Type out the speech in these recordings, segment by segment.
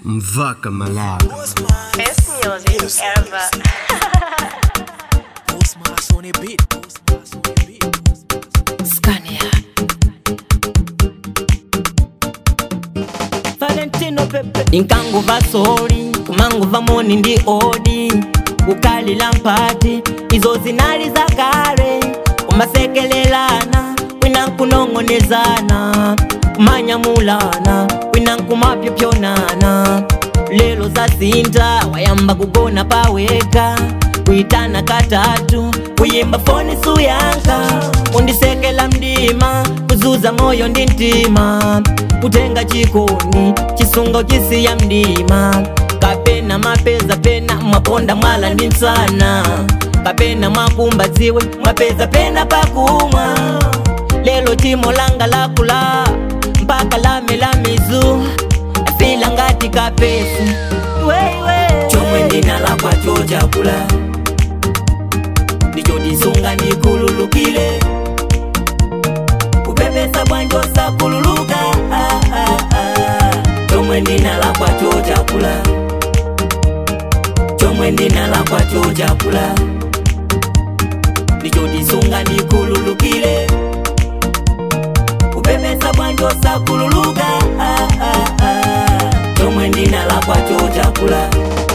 Mvaka Malawi. Best music ever. Postmaster on a beat. Postmaster on a beat. Scania. Valentino Pepe inkanguva soli kumanguva moni ndi odi kukalila mpati izo zinali za kale kumasekelelana wina nkunong'onezana kumanyamulana wina nkumapyopyonana lelo zasinta wayamba kugona paweka kuitana katatu kuyimba foni suyanka kundisekela mdima kuzuza moyo ndi mtima kutenga chikoni chisungo chisiya mdima kapena mapeza pena mwaponda mwala ndi msana kapena mwakumba dziwe mwapeza pena pakumwa lelo timo langa lakula mpaka lame la mizu afila ngati kapesi weiwe chomwe ndinalakwa chochakula ndicho tisunga ndikululukile kupepesa bwanjosa kululuka ah, ah, ah. chomwe ndinalakwa chochakula chomwe ndinalakwa chochakula ndicho tisunga ndikululukile kupepesa bwanjosa kululuka ah, ah, ah. chomwe ndinalakwa chochakula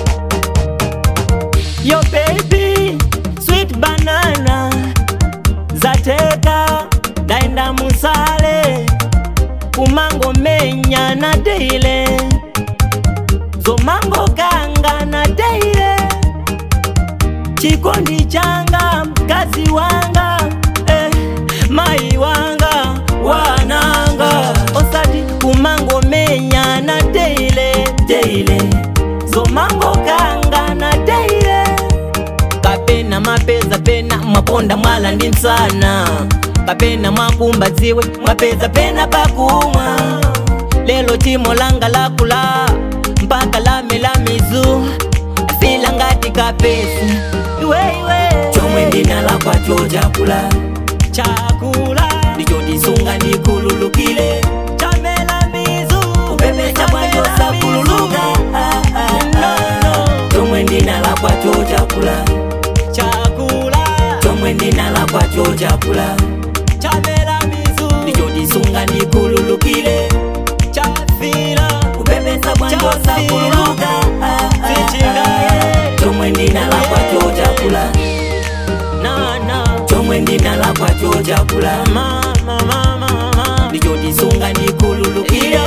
Yo baby, sweet banana Zateka, daenda musale Kumango menya na deile Zomango kanga na deile Chikondi changa, mkazi wanga eh, Mai wanga, wananga Osati kumango menya na deile, deile Zomango kanga na deile kapena mapeza pena mwaponda mwala ndi msana kapena mwakumba dziwe mwapeza pena pakumwa lelo timo langa lakula mpaka lame la mizu afila ngati kapesi iweiwe chomwe ndinalakwa chochakula chakula ndicho tisunga ndikululukile chamela mizu kupepesa bwanjosa kululuka ah, ah, ah. chomwe ndinalakwa chochakula chakula chomwe ndinalakwa chochakula chamela mizu ndicho tisunga ndikululukile chafila kupepesa bwanjosa kululuka ah, ah, ah. chomwe ndinalakwa chochakula chomwe ndinalakwa chochakula ndicho tisunga ndikululukile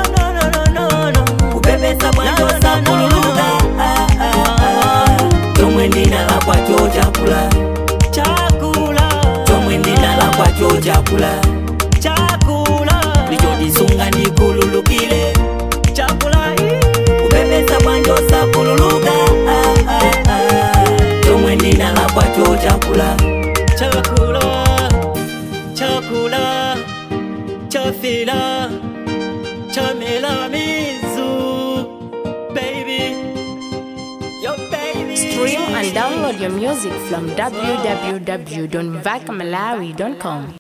kupepesa bwanjosa kululuka ah, ah, ah. chomwe ndinalakwa chochakula chakula chomwe ndinalakwa chochakula chakula ndicho tisunga ndikululukile chakula kupepesa bwanjosa kululuka ah, ah, ah. chomwe ndinalakwa chochakula chakula chakula chafila chamela mizu baby yo baby Stream and download your music from www.vakmalawi.com.